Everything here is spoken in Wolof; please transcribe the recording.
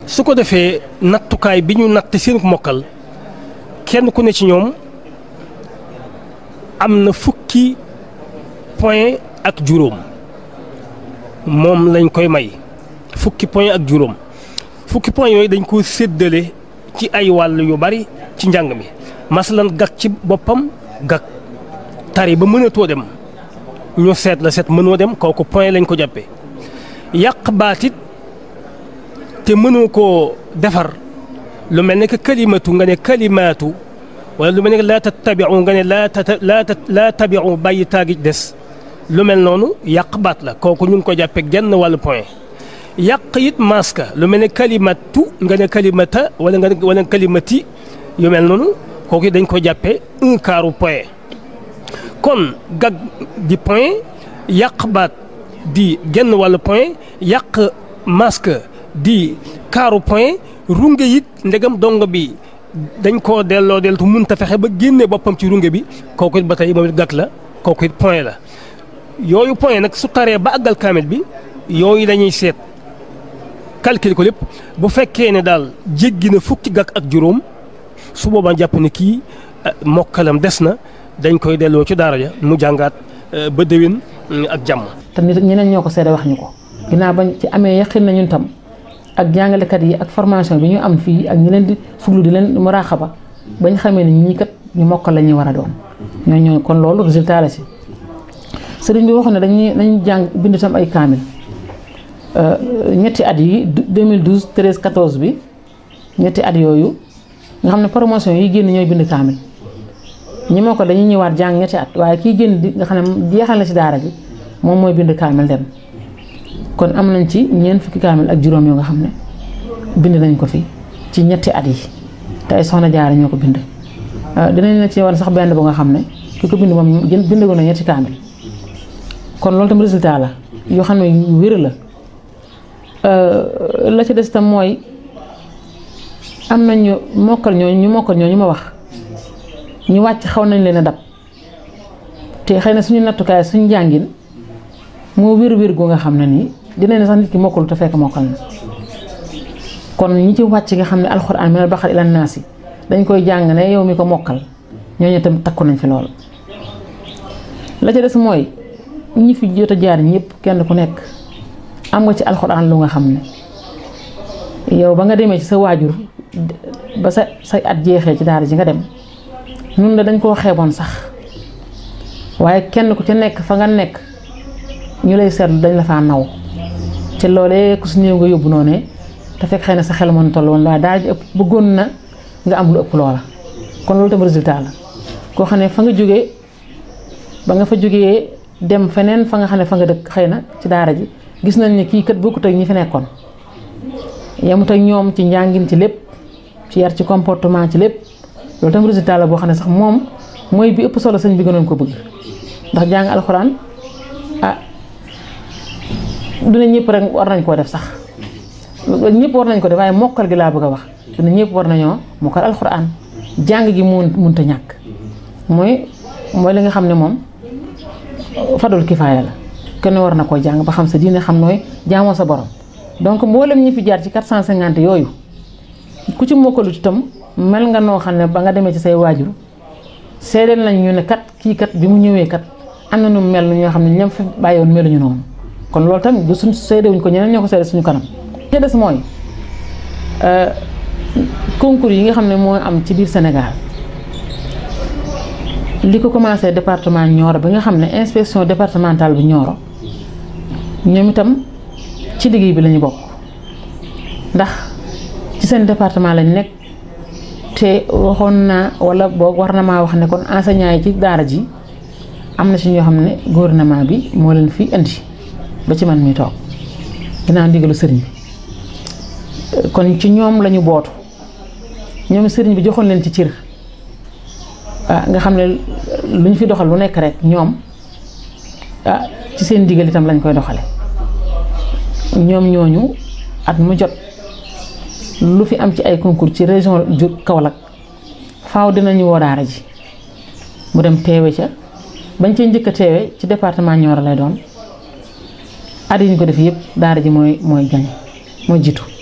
su ko defee nattukaay bi ñu natt seen mokkal kenn ku ne ci ñoom am na fukki point ak juróom moom lañ koy may fukki point ak juróom fukki point yooyu dañ ko séddale ci ay wàll yu bari ci njàng mi masalan gag ci boppam gag tari ba mënatoo dem ñu seet la seet mënoo dem kooku point lañ ko jàppee yàq baatit te mënoo koo defar lu mel ne que kalimatu nga ne kalimaatu wala lu mel ne que laa tattabiu nga ne laa laa laa tabiu bàyyi taagi des lu mel noonu yàq baat la kooku ñu ngi ko jàppee genn wàllu point yàq it maska lu mel ne kalimatu nga ne kalimata wala nga wala kalimati yu mel noonu kooku dañ ko jàppee un quart point kon gag di point yàq baat di genn wàllu point yàq masque di quart point runge it ndegam dong bi dañ koo delloo deltu mënta fexe ba génne boppam ci runge bi kooku it ba tey moom it gag la kooku it point la yooyu point nag su taree ba àggal kaamil bi yooyu dañuy seet calcul ko lépp bu fekkee ne daal jéggi na fukki gàkk ak juróom su boobaa jàpp ne kii mokkalam des na dañ koy delloo ci daara ja mu jàngaat ba déwén ak jàmm. te nit ñeneen ñoo ko seede wax ñu ko ginnaaw bañ ci amee yaqin na ñun tam ak jàngalekat yi ak formation bi ñu am fii ak ñi leen di fuglu di leen muraaxaba bañ xamee ne ñii kat ñu mokkal la ñuy war a doon ñoo ñoo kon loolu résultat la si. sëriñ bi waxoon ne dañuy dañuy jàng bind tam ay kaamil ñetti at yi 2012 13 14 bi ñetti at yooyu nga xam ne promotion yi génn ñooy bind kaamil ñi moo ko dañuy ñëwaat jàng ñetti at waaye kii génn di nga xam ne jeexal na ci daara ji moom mooy bind kaamil dem kon am nañ ci ñeent fukki kaamil ak juróom yoo nga xam ne bind nañ ko fi ci ñetti at yi te ay soxna jaara ñoo ko bind dinañ la ci wan sax benn bu nga xam ne ki ko bind moom bind ko na ñetti kaamil kon loolu tam résultat la yoo xam ne yu wér la la ci des tam mooy am nañu mokkal ñooñu ñu mokkal ñooñu ma wax ñu wàcc xaw nañ leen a dab te xëy na suñu nattukaay suñu jàngin moo wér-wér gu nga xam ne nii dina ne sax nit ki mokkul te fekk mokkal na kon ñi ci wàcc nga xam ne alxuraan minal baqara ilan naasi dañ koy jàng ne yow mi ko mokkal ñooñu tam takku nañ fi lool la ca des mooy ñi fi jot a jaar ñëpp kenn ku nekk am nga ci alxuraan lu nga xam ne yow ba nga demee ci sa waajur ba sa say at jeexee ci daara ji nga dem ñun la dañ koo xeeboon sax waaye kenn ku ci nekk fa nga nekk ñu lay seetlu dañ la faa naw ci loolee ku su néew nga yóbbu noonu te fekk xëy na sa xel mën toll woon waaye daara ji ëpp bëggoon na nga am lu ëpp loola kon loolu tam résultat la koo xam ne fa nga jógee ba nga fa jógee dem feneen fa nga xam ne fa nga dëkk xëy na ci daara ji gis nañ ne kii kat bokkut ak ñi fi nekkoon yemut ak ñoom ci njàngin ci lépp ci yar ci comportement ci lépp loolu tam résultat la boo xam ne sax moom mooy bi ëpp solo sëñ bi gënoon ko bëgg ndax jàng alxuraan ah du ne ñëpp rek war nañ koo def sax ñëpp war nañ ko def waaye mokkal gi laa bëgg a wax du ne ñëpp war nañoo mokkal alxuraan jàng gi mun munta ñàkk mooy mooy li nga xam ne moom fadul kifaaya la kenn war na koo jàng ba xam sa diine xam nooy jaamoo sa borom donc mboolem ñi fi jaar ci 450 yooyu ku ci mokkalut itam mel nga noo xam ne ba nga demee ci say waajur seedeel nañ ñu ne kat kii kat bi mu ñëwee kat am na nu mel ñoo xam ne ñoom fi bàyyiwoon meluñu noonu kon loolu tamit du suñ seedewuñ ko ñeneen ñoo ko seede suñu kanam. li des mooy concours yi nga xam ne moo am ci biir Sénégal. li ko commencé département Nioro bi nga xam ne inspection départementale bu Nioro ñoom itam ci liggéey bi lañu bokk ndax ci seen département lañ nekk te waxoon naa wala boog war na maa wax ne kon enseignant yi ci daara ji am na ci ñoo xam ne gouvernement bi moo leen fi indi ba ci man mi toog dinaa ndigalu sëriñ bi kon ci ñoom lañu bootu ñoom sëriñ bi joxoon leen ci cër ah nga xam ne lu ñu fi doxal lu nekk rek ñoom ah ci seen digal itam lañ koy doxale ñoom ñooñu at mu jot lu fi am ci ay concours ci région ju Kaolack faaw dinañu woo daara ji mu dem teewe ca bañ cee njëkk a teewe ci département Nioro lay doon at yi ñu ko def yëpp daara ji mooy mooy gañe mooy jiitu